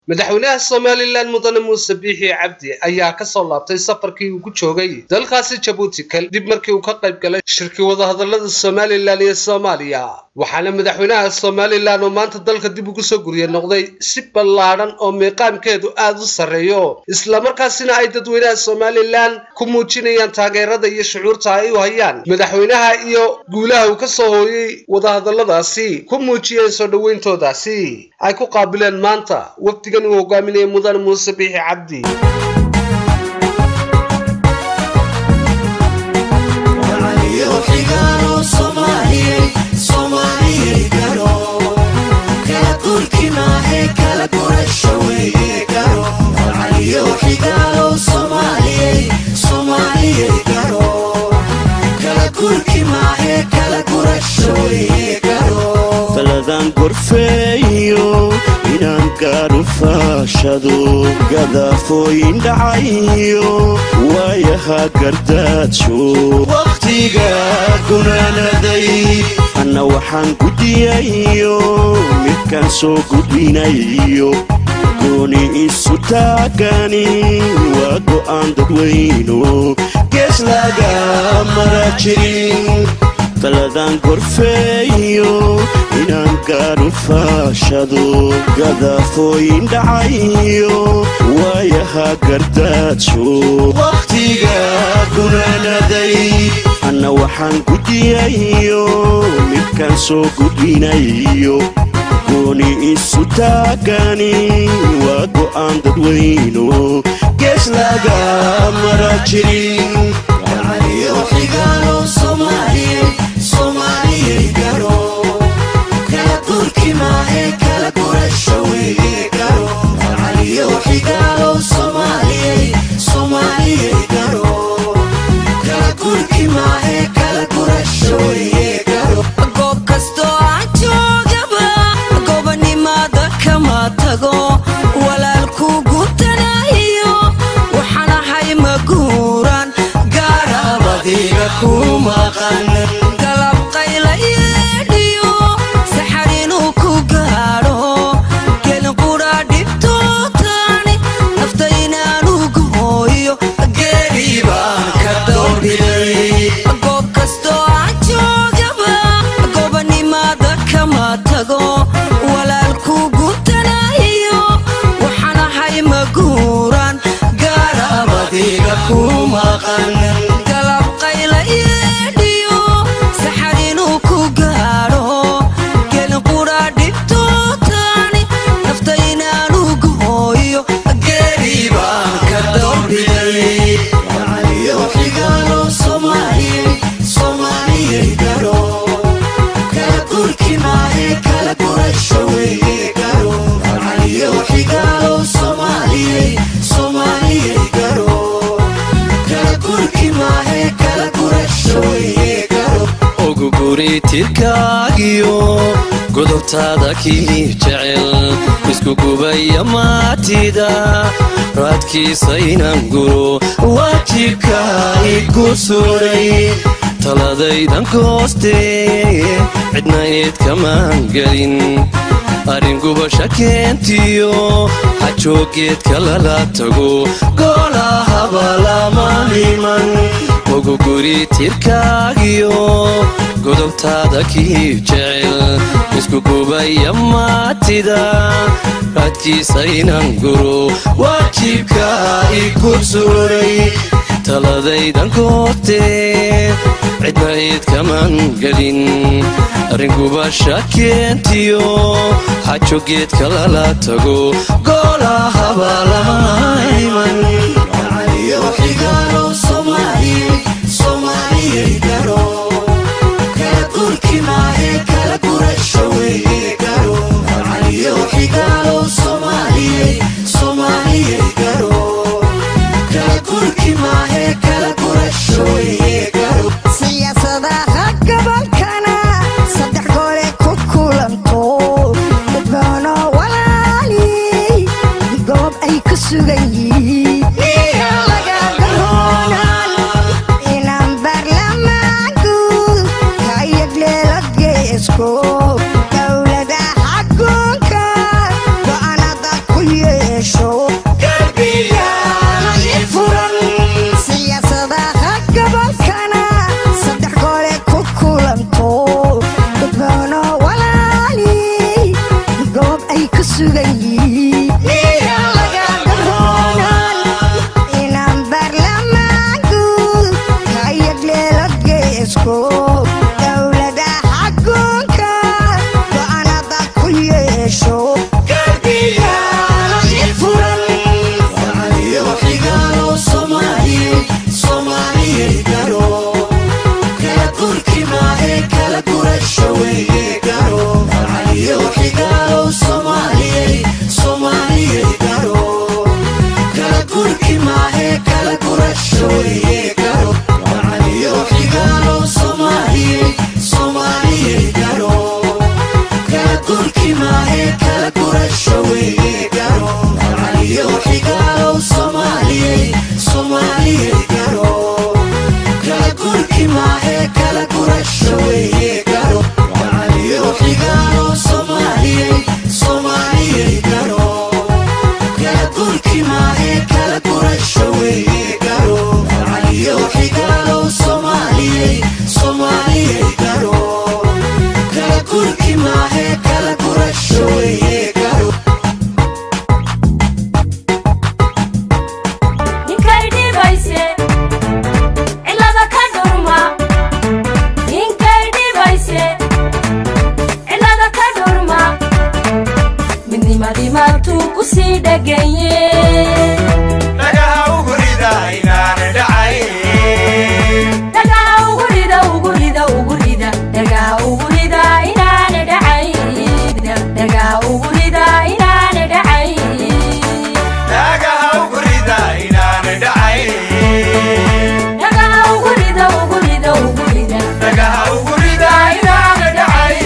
madaxweynaha somalilan mudane muuse biixi cabdi ayaa ka soo laabtay safarkii uu ku joogay dalkaasi jabuuti kadib markii uu ka qayb galay shirkii wadahadalada somalilan iyo soomaaliya waxaana madaxweynaha somalilan oo maanta dalka dib ugu soo gurye noqday si ballaadhan oo miiqaamkeedu aad u sarreeyo islamarkaasina ay dadweynaha somalilan ku muujinayaan taageerada iyo shucuurta ay u hayaan madaxweynaha iyo guulaha uu ka soo hooyey wadahadaladaasi ku muujiyeen soo dhoweyntoodaasi ay ku qaabileen maanta wafdigan uu hogaaminayay mudane muuse biixi cabdi faladan gorfeeyo inaan gaadhu faashado gadafooyin dhacayo waayaha gardaajo wakhtiga gunaanaday anna waxaan guddiyayo midkaan soo gudbinayo gooni isu taagani waa go'aan dadweyno gees laga mara jirin faladan gorfeeyo inaan gaadhu faashado gadafooyin dhacayo waayaha gardaajo wakhtiga gunaanaday anna waxaan guddiyayo midkaan soo gudbinayo gooni isu taagani waa go'aan dadweyno gees laga mara jirin goob kastoo aan joogaba gobonimada kama tago walaalku gutanayo waxaan ahay maguuran gaarabadiga ku maqan galab qayla yeedhiyo saxar inuu ku gaadho gelinqudha dhibtootaani nafta inaanu gooyo geeri baan ka dowdhiday goob kastoo aan joogaba gobonimada kama tago walaalku gutanayo waxaan ahay maguuran gaarabadiga ku maqan galab qayla yeedhiyo saxar inuu ku gaadho gelinqudha dhibtootaani nafta inaanu gooyo geeri baan ka dowdhiday oguguri tirkaagiyo godobtaada kii jecel isku gubaya maatida raadkiisaynan guro waajibka igu suray taladaydan koostee cidna eed kamaan gelin arrin gubasha keentiyo xajoogeedka lala tago goolahaba lama himan oguguri tirkaagiyo godobtaada kii jecel isku gubaya maatida raadkiisaynan guro waajibka igu suray taladaydan koortee cidna eed kaman gelin arringubasha keentiyo xajo geedka lala tago goolahaba lama iman siyaasadaha gobolkana saddex goole ku kulanto dadbaano walaali goob ay ku sugan kusii dheganye dhagaha ugu rida inaana dhacayn dhagaha ugu rida ugu rida ugu rida dhagaha ugu rida inaana dhacay dhagaha ugu rida inaana dhacay dhagaha ugu rida inaana dhacayn dhagaha ugu rida ugu rida ugu rida dhagaha ugu rida inaana dhacayn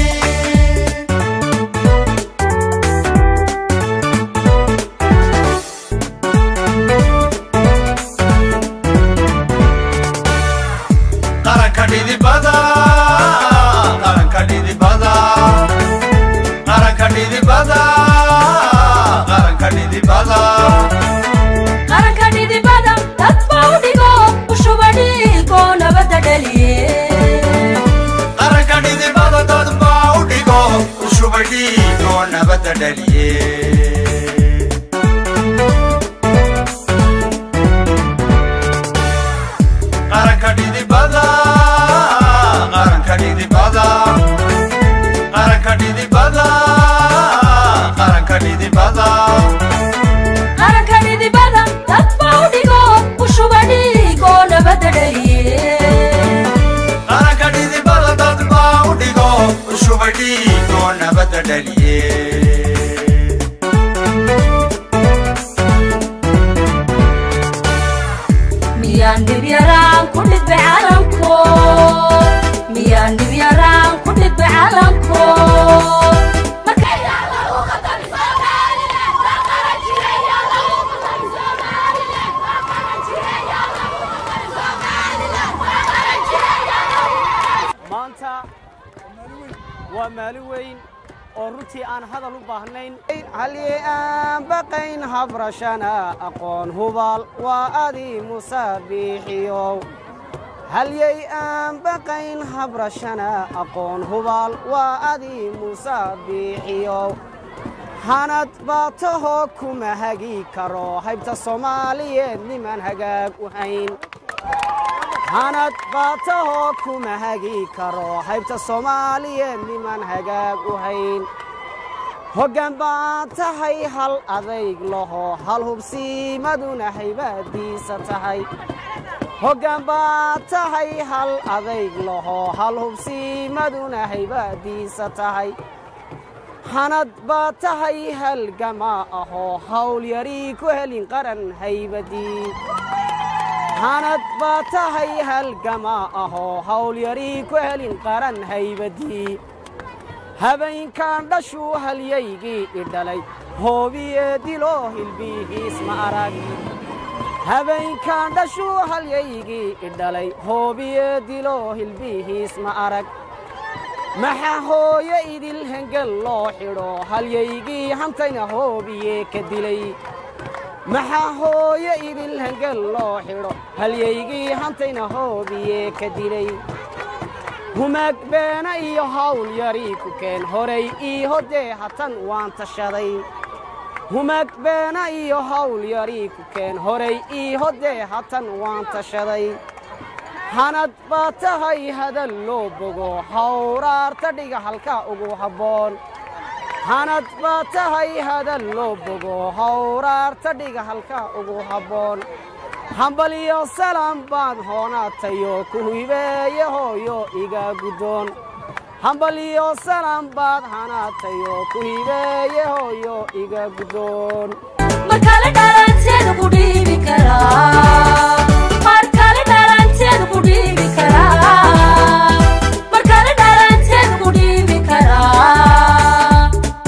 qaranka dhidibada qaranka dhidibada qaranka dhidibada qaranka dhidibada qaranka dhidibada dad baa u dhigo ushuba dhiigoo nabadda dhaliye qaranka dhidibada dad baa u dhigo ushuba dhiigoo nabadda dhaliye qaranka dhidibada qaranka dhidibada qaranka dhidibada qaranka dhidibada qaranka dhidibada dad baa u dhigo ushuba dhiigoo nabadda dhaliye qaranka dhidibada dad baa u dhigo ushuba dhiigoo nabadda dhaliye miyaan dhibyaraan ku dhidbe calanko miyaan dhibyaraan ku dhidbe calanko maanta waa maalin weyn oo runtii aan hadal u baahnayn halye aan baqayn habrashana aqoon hubaal waa adii musaabiixiyow halyey aan baqayn habrashana aqoon hubaal waa adii musaabiixiyow hanad baatahoo kuma hagi karo haybta soomaaliyeed niman hagaag u hayn hanad baatahoo kuma hagi karo haybta soomaaliyeed niman hagaag u hayn hoggaan baan tahay hal adayg laho hal hubsiimaduna haybadiisa tahay hoggaan baan tahay hal adayg laho hal hubsiimaduna haybadiisa tahay hanad baa tahay halgama ahoo hawl yarii ku helin qaran haybadii hanad baa tahay halgama ahoo hawl yarii ku helin qaran haybadii habeenkan dhashuu halyaygii idhalay hoobiye diloo hilbihiis ma arag habeenkan dhashuu halyaygii idhalay hoobiye diloo hilbihiis ma arag maxa hooyo idil hengel loo xidho halyaygii hantayna hoobiye ka dilay maxaa hooyo idil hengel loo xidho halyaygii hantayna hoobiye ka dilay humaag beena iyo hawl yarii ku keen horay ii hodee hatan waan tashaday humaag beena iyo hawl yarii ku keen horay ii hodee hatan waan tashaday hanad baa tahay hadal loo bogo hawraarta dhiga halka ugu habboon hanad baa tahay hadal loo bogo hawraarta dhiga halka ugu habboon hambaliyo salam baan hoonaatayo ku hibeeye hooyo iga guddoon hambaliyo salam baad hanaatayo ku hibeeye hooyo iga guddoon markale dhalanteeda ku dhiibi karaa markale dhalanteeda ku dhiibi karaa markale dhalanteeda ku dhiibi karaa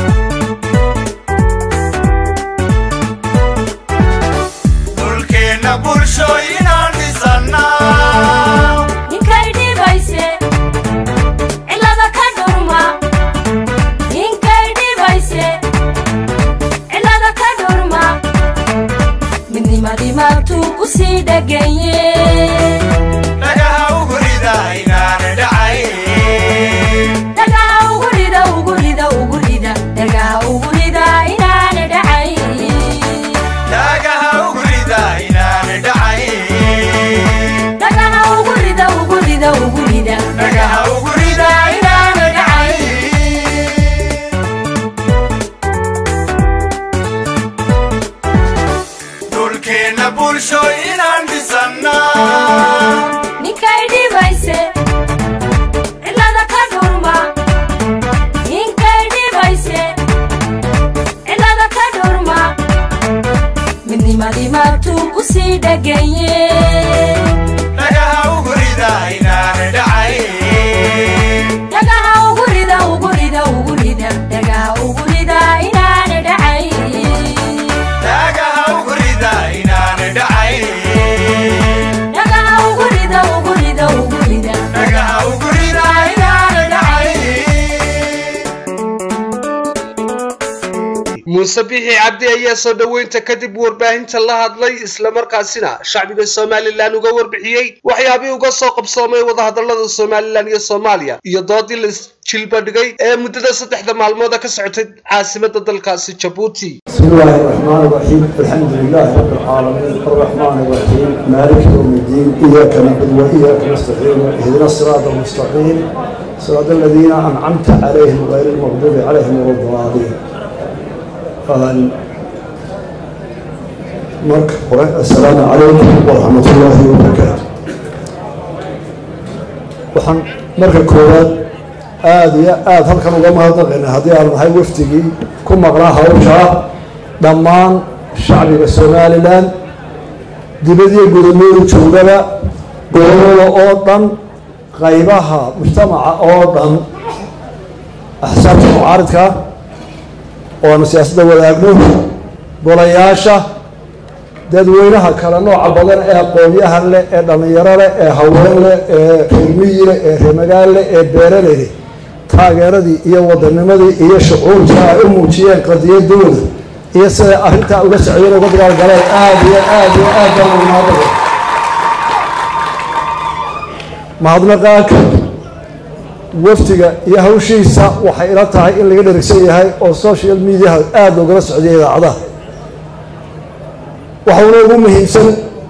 dhulkeenna bulshooyinaan dhisannaa ninkay dhibayse cilada ka dhurma ninkay dhibayse cilada ka dhurma midnimadii maagtuu ku sii dheganye dhagaha ugu rida inaana dhacayn dhagaha ugu rida ugu rida ugu rida dhagaha ugu rida inaana dhacay dhagaha ugu rida inaana dhacayn dhagaha ugu rida ugu rida ugu rida dhagaha ugu rida inaana dhacayn dhisna bulsho inaan dhisannaa ninkay dhibayse cidlada ka dhurma ninkay dhibayse cidlada ka dhurma midnimadii maatuu ku sii dheganye dhagaha ugu rida inaan dhacayn dhagaha ugu rida ugu rida ugu rida dhagaha ugu rida inaana dhacay dhagaha ugu rida inaan dhacayn dhagaha ugu rida ugu rida ugu rida dhagaha ugu rida inaan dhacayn muuse bixi cabdi ayaa soo dhoweynta kadib warbaahinta la hadlay islamarkaasina shacbiga somalilan uga warbixiyey waxyaabihii uga soo qabsoomay wadahadalada somalilan iyo soomaaliya iyo doodii la jilba dhigay ee muddada saddexda maalmooda ka socotay caasimada dalkaasi jabuuti بسم الله الرحمن الرحيم الحمد لله رب العالمين الرحمن الرحيم مالك يوم الدين إياك نعبد وإياك نستعين اهدنا الصراط المستقيم صراط الذين أنعمت عليهم غير المغضوب عليهم ولا الضالين قال مرك السلام عليكم ورحمة الله وبركاته waxaan marka koowaad aada iyo aada halkan uga mahadnaqayna haddii aan nahay wafdigii ku maqnaa hawshaa dhammaan shacbiga somalilan dibadiyo gudamooda joogaba gobolada oo dhan qaybaha mujtamaca oo dhan axsaabta mucaaridka oo aanu siyaasadda wadaagno golayaasha dadweynaha kale nooca badan ee aqoonyahan leh ee dhallinyaro leh ee haween leh ee reermiyi leh ee reemagaal leh ee beeraley leh taageeradii iyo wadanimadii iyo shucuurta ay u muujiyeen qadiyadooda iyo siday arrintaa uga socdeen uga dagaalgaleen aada iyo aada iyo aad baan ugu mahadnaqay mahadnaqaa kadib wafdiga iyo hawshiisa waxay ila tahay in laga dherigsan yahay oo social mediaha aada loogala socdiya idaacadaha waxauna ugu muhiimsan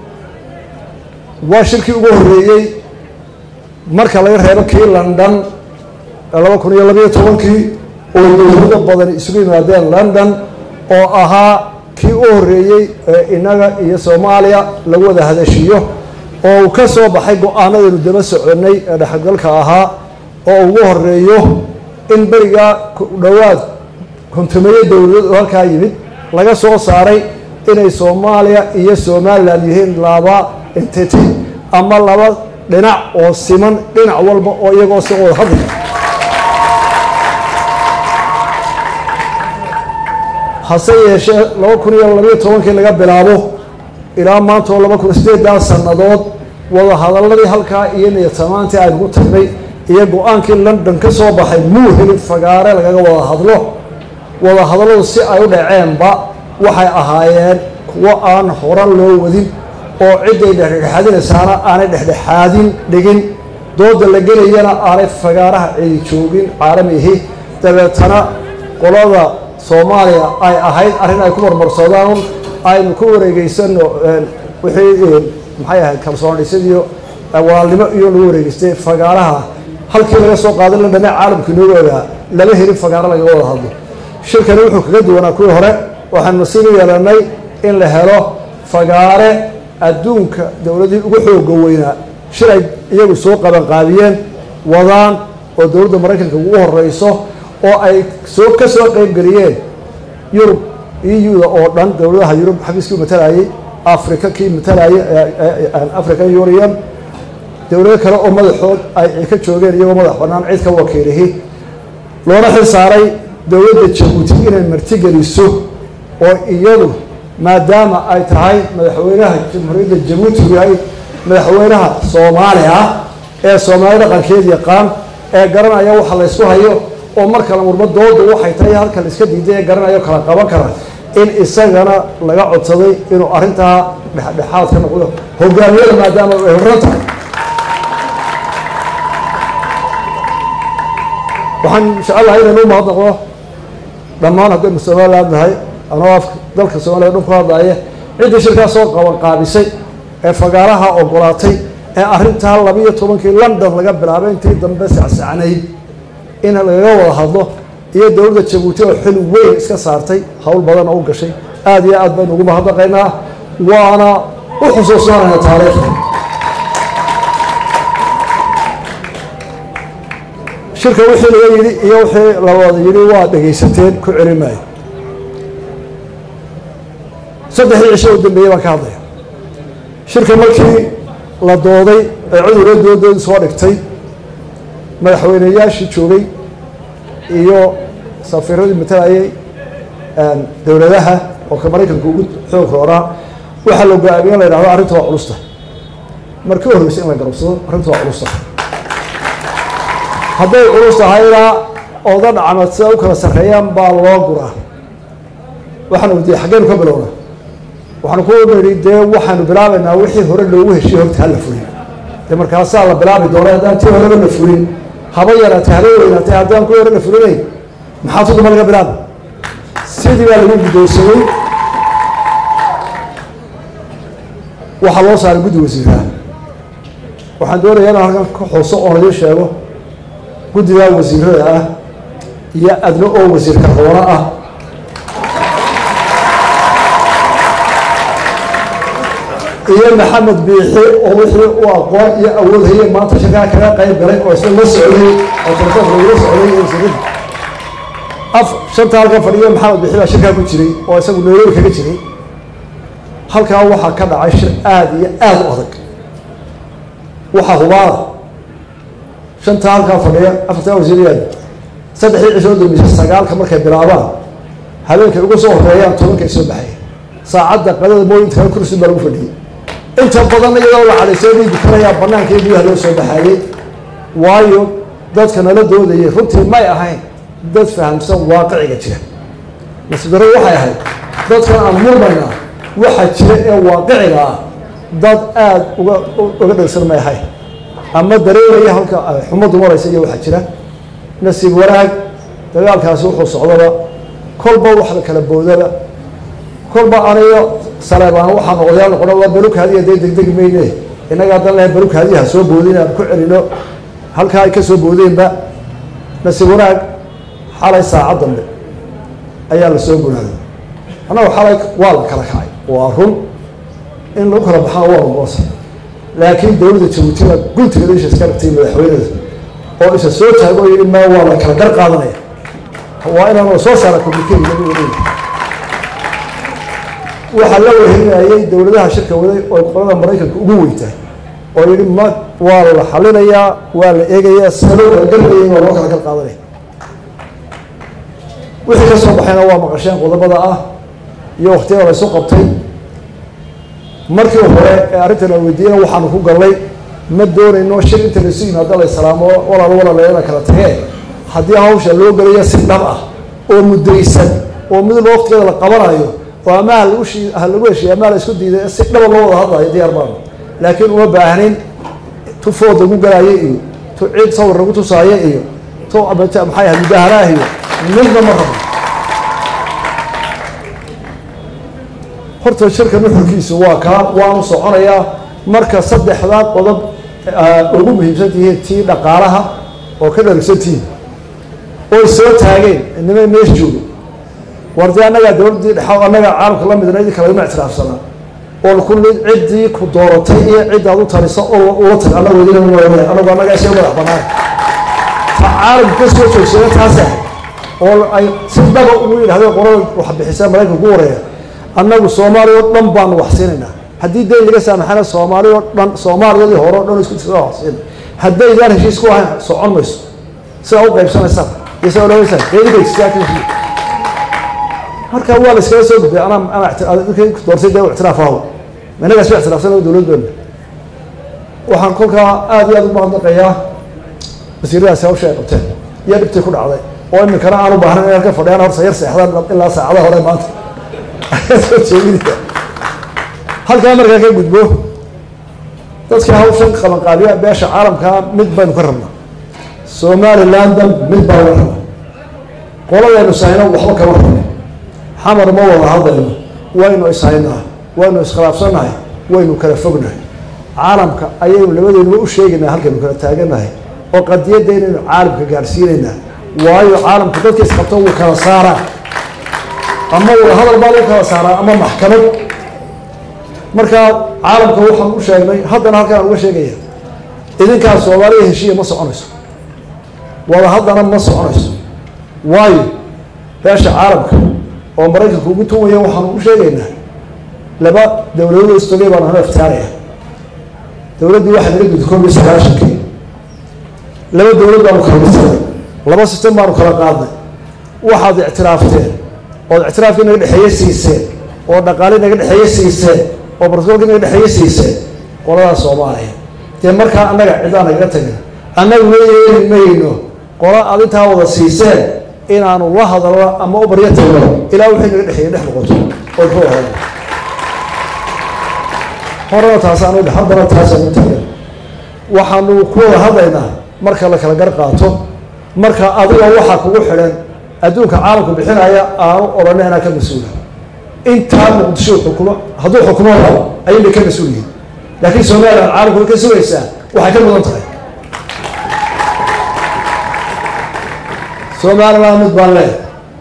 waa shirkii ugu horreeyey marka laga reebo kii london ee laba kun iyo labayo tobankii oo dowlado badan isugu yimaadeen london oo ahaa kii u horreeyey ee innaga iyo soomaaliya lagu wada hadashiyo oo uu ka soo baxay go-aanadaynu daba soconnay ee dhexgalka ahaa oo ugu horeeyo in berigaa ku dhowaad kontumeeye dowladood oo halkaa yimid laga soo saaray inay soomaaliya iyo somalilan yihiin laba entity ama laba dhinac oo siman dhinac walba oo iyagoo si wada hadli hase yeeshee laba kun iyo labayo tobankii laga bilaabo ilaa maanta oo laba kun sideedaa sannadood wada hadaladii halkaa iyo niyatamaantii aynugu tagnay iyo go-aankii london ka soo baxay muu helin fagaare lagaga wada hadlo wada hadalladu si ay u dhaceenba waxay ahaayeen kuwo aan horan loo wadin oo cidday dhexdhexaadinaysaana aanay dhexdhexaadin dhigin dooda la gelayana aanay fagaaraha cidi joogin caalamihi dabeetana qolada soomaaliya ay ahayd arrin ay ku marmarsoodaan aynu ku wareegeysano wixii maxay ahayd kalsoon dhisadiyo walaalnimo iyo lagu wareegeystay fagaaraha halkii laga soo qaaday londhane caalamka inooga ogaa lama helin fagaaro lagaga wada hadlo shirkani wuxuu kaga duwanaa kuwii hore waxaanu nasiib u yeelanay in la helo fagaare adduunka dowladii ugu xooga weynaa shir ay iyagu soo qabanqaabiyeen wadaan oo dowladda maraykanka ugu horeyso oo ay soo ka soo qeybgeliyeen yurub eu-da oo dhan dowladaha yurub xafiiskii matalayay africa kii matalayay african union dowlado kale oo madaxood ay ka joogeen iyagoo madax banaan cid ka wakiilihi loona xil saaray dowladda jabuuti inay martigeliso oo iyadu maadaama ay tahay madaxweynaha jamhuuriyadda jabuuti yahay madaxweynaha soomaaliya ee soomaali dhaqankeed yaqaan ee garanaya waxa la ysku hayo oo mar kale murmo dooda waxay tahay halka la iska diiday ee garanayo kala qaban kara in isagana laga codsaday inuu arrintaa dhexdhexaad ka noqdo hogaamiyada maadaama ay horan tahay waxaan jecelahay inaynu u mahadnaqo dhammaan haddaynu somaliland nahay anoo af dalka soomaliya dhan ku hadlaya ciddii shirkaa soo qaban qaabisay ee fagaaraha ogolaatay ee arrintaa labiiyo tobankii london laga bilaabay intii dambe sacsacnayd in lagaga wada hadlo iyo dowladda jabuuti oo xil weyn iska saartay howl badan oo u gashay aada iyo aad baynu ugu mahadnaqaynaa waana u xusuusnaanayna taariikhda shirka wixii laga yidhi iyo wixii la wada yidhi waa dhegaysateen ku celin maayo saddexdii cisho u dambeeyey baan ka hadlaya shirka markii la dooday ee cudurra doodoodi soo dhigtay madaxweyneyaashii joogay iyo safiiradii matalayay dowladaha oo ka maraykanka ugu xoog roonaa waxaa la go-aamiye in la yidhahdo arrinta waa culusta markii u horreysay in la garabsado arrinta waa culusta hadday culus tahayna ooda dhacmad sida u kala sarreeyaan baa loo guraa waxaanu wadiye xaggeenu ka bilowna waxaanu ku nidhi dee waxaanu bilaabaynaa wixii hore loogu heshiye horta hala fulin dee markaasaa la bilaabi doona haddaan tii horeba la fulin haba yaraatay haba weynaatay haddaan kuwii hore la fulinayn maxaa tuduma laga bilaaba sidii baa lagu guddoonsamay waxaa loo saaray guddi wasiiraha waxaan doonayaa inaan halkan ka xuso oon idiin sheego guddigaa wasiirada ah iyo adna oo wasiirka roona ah iyo maxamed biixi oo wixii u aqoon iyo awood hayeen maanta shirkaa kaga qayb galay oo isla la socday oo telefoonka lagula socday iyo wasiirada af shanta halkan fadhiyo maxamed biixi baa shirkaa ku jiray oo isagu nairobi kaga jiray halkaa waxaa ka dhacay shir aada iyo aada u adag waxaa hubaada shanta halkaa fadhiya afartaa wasiirayaad saddexdii cisoo dambeysay sagaalka markay bilaabaan habeenkay uga soo horeeyaan tobankay soo baxaya saacadda qadada mooyinta kale kursi baa lagu fadhiyey inta badan iyadoo la cadhaysay bay dukanayaa banaanka iyo gudaha loo soo baxaayey waayo dadka nala doodayay runtii may ahayn dad fahamsan waaqiciga jira nasiibdarro waxay ahayd dadkan aan murmayna waxa jira ee waaqiciga ah dad aada uga uga dhegsan may ahayn ama dareemaya halka xumaddu maraysa iyo waxaa jira nasiib wanaag dagaalkaasi wuxuu socdaba kolba wax la kala boodaba kolba aniyo saleebaan waxaan odayaal noqona waa balukaadiya dee degdegi mayne innaga haddan lehay balukaadiya ha soo boodin aan ku celino halkaa ay ka soo boodeenba nasiib wanaag xalay saacad dambe ayaa la soo gunaaday annagu xalay waa la kala kacay waa run in lagu kala baxaa waa lagoosa laakiin dowladda jabuutina guntiga isha iska dhigtay madaxweyneda oo isa soo taago yidhi ma waa la kala gar qaadanaya waa inaan la soo saara communicate waxaa la wehelinayay dowladaha shirka waday oo qolada maraykanka ugu weyntahay oo yidhi ma waa la xalinayaa waa la eegayaa sida loo kala garbayay waa loo kala gar qaadanaya wixii ka soo baxayna waa maqasheen qodobada ah iyo waktiyada la isu qabtay markii hore ee arrintan aan weydiiyena waxaanu ku gallay ma doonayno shir inta laisu yimaado la islaamo walaal walaaleena kala tagee haddii hawsha loo gelayo si dhab ah oo muddaysan oo midba waktigeeda la qabanayo oo ama halagu shi ha lagu heshiiya ama la isku diiday si dhaba loo wada hadlayo diyaar baanu laakiin uma baahnin tu food lagu galaayo iyo tu ciid sawir lagu tusaayo iyo tu maxay ahayd mudaaharaah iyo midna ma rabo horta shirka nuxurkiisu waa kaa waanu soconayaa marka saddexdaa qodob ugu muhiimsan tihiin tii dhaqaalaha oo ka dharigsan tihiin oy soo taageen nimay meesha joogo war dee annagaa dowladdii dhexa annagaa caalamka la midna idinka lagama ictiraafsanaa oo kulli ciddii ku dooratay iyo ciddaad u taliso oo ula tag annagu idin madax annagu annagaa isga madax bannaan ta caalamka ka soo joogsada taas ahay oo ay si dhaba ugu yidhahdeen qolada wax bixisa maraykanka ku wareeya annagu soomaaliya oo dhan baanu wax siinaynaa haddii dayn laga saamaxana soomaaliya oo dhan soomaaliyadii hore o dhan isku tirada wax siina haddaydaan heshiis ku ahayn socon mayso sidaa u qaybsanaysaan iyo sidaa odhanaysaan qeydibay sidaa ka heshiiya marka waa la iskaga soo gudbay anaa anaa doorsay dee ictiraaf ahaw inagaas ba ictiraafsan dowlad beena waxaan kolkaa aada iyo aada ugu mahadnaqayaa wasiiradaasi hawsha ay qabteen iyo dhibtii ku dhacday oo iminkana aan u baahnayn in halka fadhiyaan horta yar seexdaan ilaa saacadaha hore maanta soo jeedinaya halkaa markaa ka gudbo dadka hawshan qabanqaabiya beesha caalamkaa mid baynu ka rabnaa somalilandan mid baa laga rabaa qoladaynu sahayno waxba kama rabno xamar ma wada hadlayno waynu ishaynaa waynu iskhilaafsannahay waynu kala fognahay caalamka ayaynu labadeenuba u sheegaynaa halkaynu kala taaganahay oo qadiyadda inaynu caalamka gaadhsiinaynaa waayo caalamka dadka isqabto wuu kala saaraa ama wada hadal baa lagu kala saaraa ama maxkamad markaa caalamka waxaan u sheegnay haddana halkaan aan uga sheegaya idinkaa soomaaliya heshiiya ma soconayso wada haddana ma soconayso waayo beesha caalamka oo maraykanka ugu tuwaya waxaanu u sheegaynaa laba dowladood istogay baan hana iftiyaaraya dowladdii waxaa naga gudi koob iyo sagaashankii laba dowlad baanu kala dhisanay laba sistem baanu kala qaadnay waxaad ictiraafteen ood ictiraafkii naga dhexeeye siiseen oo dhaqaali naga dhexeeye siiseen oo barsoolkii naga dhexeeye siiseen qoladaas soomaaliya dee markaa annaga cidaa nagaga tagin annaguna yeeli mayno qola aad intaa wada siiseen inaanu la hadalno ama u baryo tagno ilaa wixii naga dhexeeye dhex noqoto oo ku ahayn horena taasaan udhe haddana taasaan u taagan waxaanu ku wada hadlaynaa marka la kala gar qaato marka adiga waxaa kugu xidhan adduunka caalamku bixinaya aanu odhana inaa ka mas-uula intaa muqdisho xukumo hadduu xukumo rabo ayay bay ka mas-uul yihiin laakiin somalilan caalamku way ka sugaysaa waxay ka mudan tahay somalilan mid baan leehay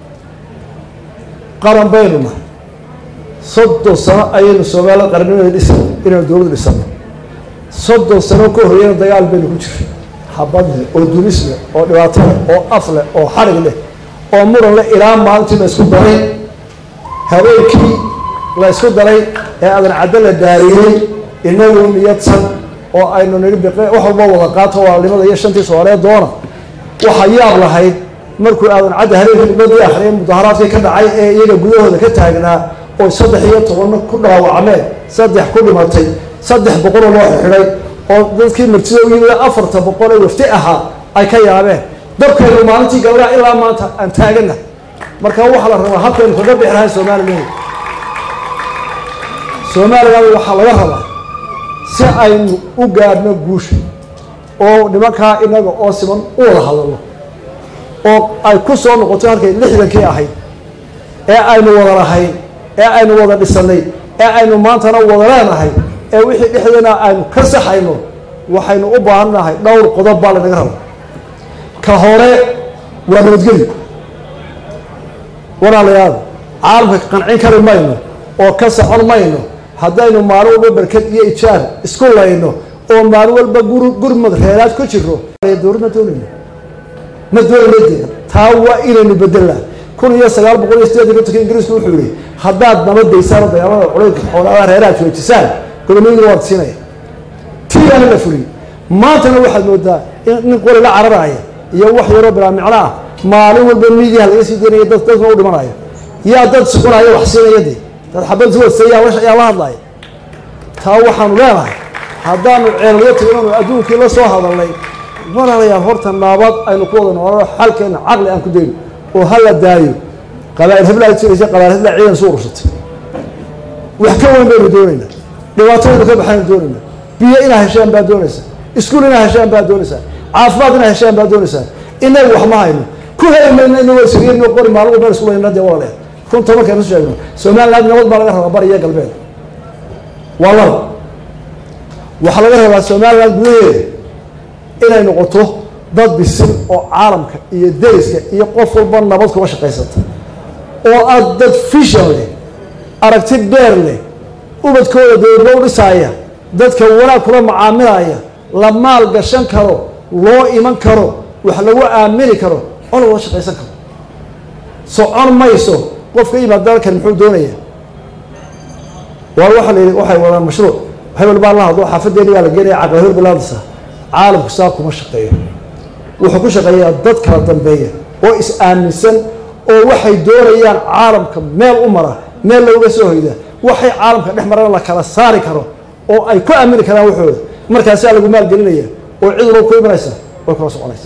qaran baynu nahay soddon sano ayaynu somalilan qarannimada dhisa inaynu dowlad dhisano soddon sano ka horreeyana dagaal baynu ku jiray habad leh oo dulis leh oo dhibaato leh oo af leh oo xarig leh oo muran leh ilaa maalintii la isku daray habeenkii la isku daray ee adan caddo la daariyey inagu niyadsan oo aynu nidhi biqe wax walba wada qaato waalnimada iyo shantii soomaaliyeed doona waxaa yaab lahayd markuu aadan cadda habeenkii dibadii akhriyay mudaharaadkii ka dhacay ee iyaga gudahooda ka taagnaa oo saddex iyo tobanna ku dhaawacmeen saddex ku dhimatay saddex boqoloo loo xidhay oo dadkii martida u yimid afarta boqol ee wafti ahaa ay ka yaabeen dabkaynu maalintii gabdhaha ilaa maanta aan taagana marka waxaa la rabaa halkaynu kaga bixi lahayn somalilan somalilan waxaa laga rabaa si aynu u gaadhno guusha oo nimankaa inaga oo siman u wada hadalno oo ay ku soo noqoto halkay lixdankii ahayd ee aynu wada lahayn ee aynu wada dhisanay ee aynu maantana wada leenahay ee wixii dhexdeena aynu ka saxayno waxaynu u baahannahay dhowr qodob baa lanaga raba ka hore waa nabadgelyo walaalayaal caalamka qancin kari mayno oo ka socon mayno haddaynu maalin walba barkad iyo ijaar isku layno oo maalin walba gur gurmad reeraad ku jiro dowlad ma doonayno ma doonayno dee taa waa inaynu bedelnaa kun iyo sagaal boqol iyo sideed iyo kontonka ingiriisku wuxuu yihi haddaad nabadaysaan dagaalada culaydka xoolaadaha reeraha joojisaan gudoomiyiga waad siinaya tiigaana la fuliyey maantana waxaad moodaa in nin qori la cararaya iyo wax yaroo bilaa micno ah maalin walba miidiyaha laga sii daynaya dad dadkuna u dhimanayo yaa dad sukunaya wax siinaya dee dad xabad suwadsa yaa la yaa la hadlaya taa waxaanu leenahay haddaanu ceelyo tagno adduunkii la soo hadalnay walaalayaal horta naabad aynu ku wada noolano xalkeena caqli aan ku dayno oo hala daayo qabaa'il heblaad jiraysa qabaa'il hebla ciidan isu urursatay wax ka weyn baynu doonaynaa dhibaatooynu ka baxaynu doonaynaa biyo inaa heshaan baa doonaysaa iskuul inaa heshaan baa doonaysaa caafimaad inaa heshaan baa doonaysaa inagu wax ma hayno ku heli mayno inagoo isriino qori maalin walba isku layna dee walaaleed runta markaynu sheegno somaliland nabad baa laga rabaa bari iyo galbeed waa laba waxaa laga rabaa somaliland gudaheeda inay noqoto dad bisil oo caalamka iyo deriska iyo qof walba nabad kuga shaqaysata oo aad dad fishan leh aragti dheer leh ubadkooda dowladlo u dhisaaya dadka wanaag kula macaamilaya la maal gashan karo loo iman karo wax lagu aamini karo oo lagula shaqaysan karo socon mayso qofka imaad dalkan muxuu doonaya waa waxaa la yidhi waxay wadaan mashruuc hebel baa la hadlo xaafadeeni baa la geenaya caqli hebel bilaadisa caalamku saa kuma shaqeeyo wuxuu ku shaqeeyaa dad kala dambeeya oo is aaminsan oo waxay doonayaan caalamka meel u mara meel looga soo hoyda waxay caalamka dhex marana la kala saari karo oo ay ku aamini karaan waxooda markaasaa lagu maalgelinaya oo cid walba ku imanaysa way kula soconaysa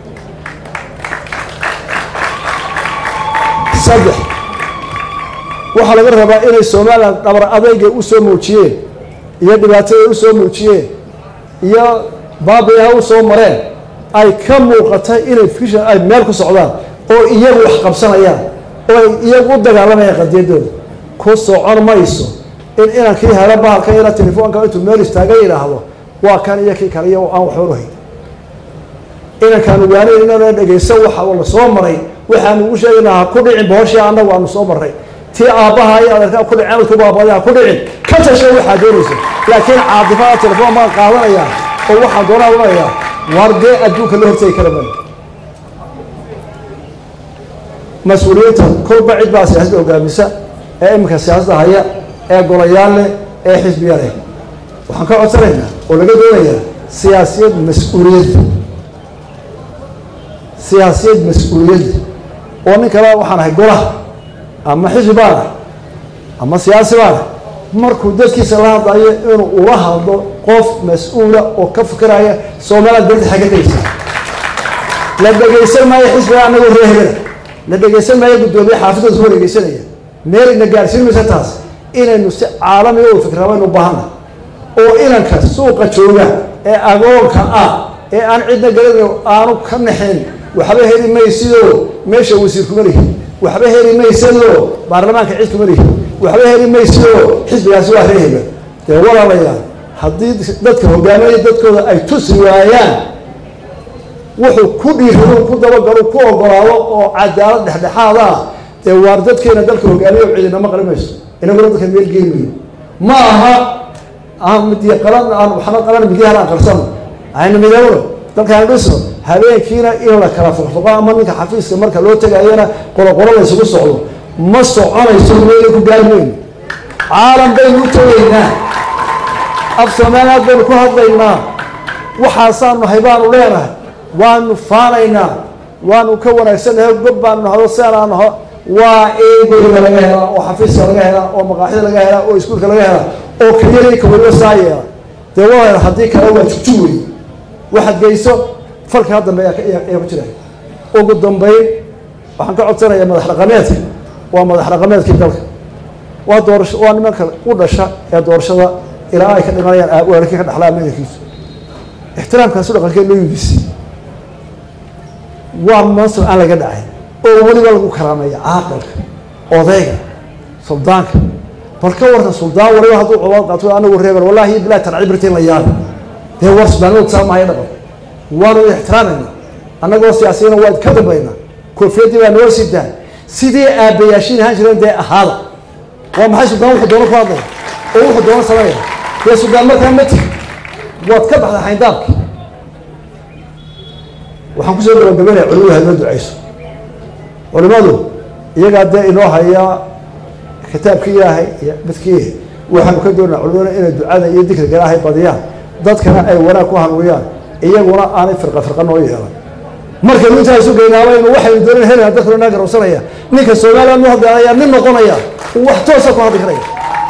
saddex waxaa laga rabaa inay somalilan dhabar adayga u soo muujiyeen iyo dhibaatada u soo muujiyeen iyo baabiyaha u soo mareen ay ka muuqata inay fishan ay meel ku socdaan oo iyagu wax qabsanayaan oo ay iyagu u dagaalamayaan qadiyadooda ku socon mayso in inankii helo bahalka ina telefoonka intuu meel istaaga yidhaahdo waa kan iyo kii kale iyo aan waxba uhayn inankaanu waanayn inaan dhegaysan waxa la soo maray waxaanu ugu sheegaynaa ha ku dhicin bohoshii annagu aanu soo marray tii aabbaha iyo adeerkaa ku dhiceen dadku baabadaha ku dhicin ka tasha waxaa doonaysa laakiin caadifada telefoon baan qaadanayaa oo waxaan doonaa odhanayaa waar dee adduunka la hortegi kara maayo mas-uuliyiinta kolba cid baa siyaasadda hogaamisa ee iminka siyaasadda haya ee golayaal leh ee xisbiya leh waxaan ka codsanaynaa oo laga doonayaa siyaasiyad mas-uuliyad siyaasiyad mas-uuliyad oo nin kale waxaan ahay golaha ama xisbi baan ah ama siyaasi baan ah markuu dadkiisa la hadlayo inuu ula hadlo qof mas-uula oo ka fikiraya soomaaliya dalta xagga tegeysa la dhegaysan maayo xisbiga anagoo reehela la dhegaysan maayo guddoomiye xaafidooda soo dhegaysanaya meel ina gaarsiin maysa taas inaynu si caalamiga u fikra baynu baahana oo inanka suuqa jooga ee agoonka ah ee aan cidna garanayn aanu ka naxin waxba heli maysidoo meesha wasiir kuma lihi waxba heli maysadoo baarlamaanka cid kuma lihi waxba heli maysidoo xisbigaasi waa reehela dee walaalayaal haddii dadka hogaaminaya dadkooda ay tusi waayaan wuxuu ku dhiirado ku dabagalo ku ogolaado oo cadaalad dhexdhexaad ah dee waar dadkeena dalka hogaamiya cidinama qali mayso inaguna dadka meel geymayo ma aha aan midiya qalan aan waxna qalan midyahan aan qarsano aynu midowno dalkaan dhisno habeenkiina in la kala foqfoqo ama ninka xafiiska marka loo tegayana qoloqolo la isugu socdo ma soconayso meela ku gaari mayno caalam baynu u tegaynaa af soomaaliyaad baynu ku hadlaynaa waxaasaanu nahay baanu leenahay waanu faanaynaa waanu ka wanaagsannahay gob baanu nahdo sianaa naho waa eegeyga laga helaa oo xafiiska laga helaa oo maqaaxida laga helaa oo iskuulka laga helaa oo keliyadayka weliba saa yeela dee waa haddii kale waa jugjug wey waxaad geyso falka ha dambe ayaa ku jira ugu dambeyn waxaan ka codsanayaa madax dhaqameedka waa madax dhaqameedkii dalka waa doorasho waa nimanka u dhasha ee doorashada ilaa ay ka dhimanayaan weerarkii ka dhexlaa madankiisu ixtiraamkaasu dhaqankee loo yibisi waa mansur aan laga dhacay oo weliba lagu karaameeya caaqilka odayga suldaanka bal ka warka suldaan waliba hadduu cobaad qaato anagu reebel wallahi bilahi tanci birtiin la yaala dee war sudaanimadu saa maayo dhaqan waanu ixtiraamayna annagoo siyaasiyana waa ka dambayna koofiyadii baa noo sidaan sidii aabbayaashiin ahaan jireen dee ahaada waa maxay suldaan wuxuu doono ku hadlaya oo wuxuu doono sameeya dee suldaan markaa ma tigi waad ka baxda xayndaabki waxaan kusoo gabagabeynaya culimadu ha inoo ducayso culimadu iyagaa dee inoo hayaa kitaabkii ilaahay iyo midkii waxaanu ka doonaa culimada inay ducada iyo dikriga ilaahay badiyaan dadkana ay wanaag ku hanuuniyaan iyaguna aanay firqa firqa noo yeelan markaynu intaa isu geynaabanu waxaynu doonan helaya dadkuna naa garowsanaya ninka soomaaliya nu hadlaya nin noqonaya uu wax toosa ku hadli karaya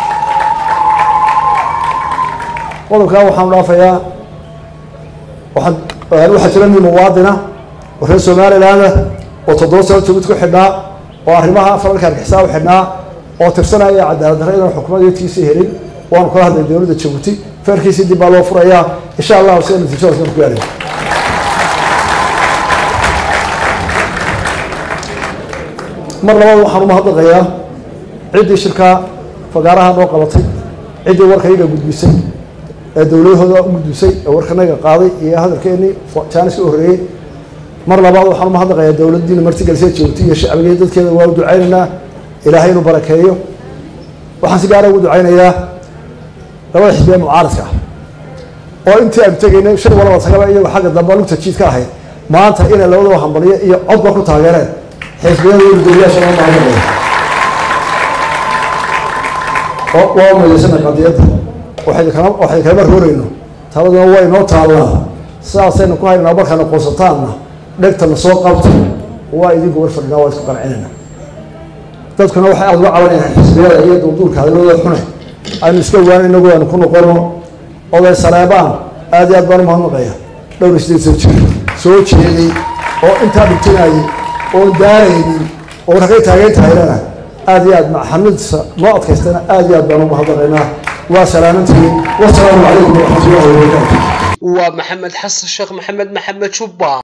qodobkaa waxaanu dhaafayaa waxaan waxaa jira nin muwaadina oo reer somalilaanda oo toddoba sano jogid ku xidhnaa oo arrimaha falalka argixisaa u xidhnaa oo tirsanaya cadaalad darra inaan xukuumadtiisii helin waanu kala hadlay dowladda jabuuti feerkiisii dib baa loo furayaa insha allahu sida natiijadaas ku gaaraya mar labaad waxaan umahadnaqayaa ciddii shirkaa fagaaraha noo qabatay ciddii warka iyaga gudbisay ee dowladahooda u gudbisay ee warkanaga qaaday iyo hadalkeenii jaaniska u horreeyey mar labaad waxaan umahadnaqayaa dowladdiina martigelisee jabuuti iyo shacbigeed dadkeeda waa u ducaynaynaa ilaahay inuu barakeeyo waxaan si gaara ugu ducaynayaa labada xisbiya mucaaradka ah oo intii aanu tegaynay shan walaba tagaba iyagoo xagga dambe lugta jiid ka ahayd maanta inay labadaba hambaliyo iyo codba ku taageereen xisbiyada iyo gudoomiyaasha loo mahadnaqaya waa umayeysana qadiyadda waxay kala waxay kalama roorayno taladuna waa inoo taallaa sidaasaynu ku haynaa markaana qoonsataanna dhegtana soo qabta waa idinku war fadhinaa waa isku qancinayna dadkuna waxay aada uga cabanayaan xisbiyada iyo duulduulka hadalladooda xune aynu iska waan inagu aanu ku noqono oday saleebaan aad iyo aad baan umahadnaqaya dhowr sideed soo jir soo jeeday oo intaa dhigtinayay oon daaraynin oo ragay taageyn tahaynana aad iyo aad maxamidsa noo adkaystana aad iyo aad baan umahadnaqaynaa waa salaamantihiin wasalaamu calaykum waraxmatullahi wabarakaatu waa maxamed xasan sheekh maxamed maxamed jubba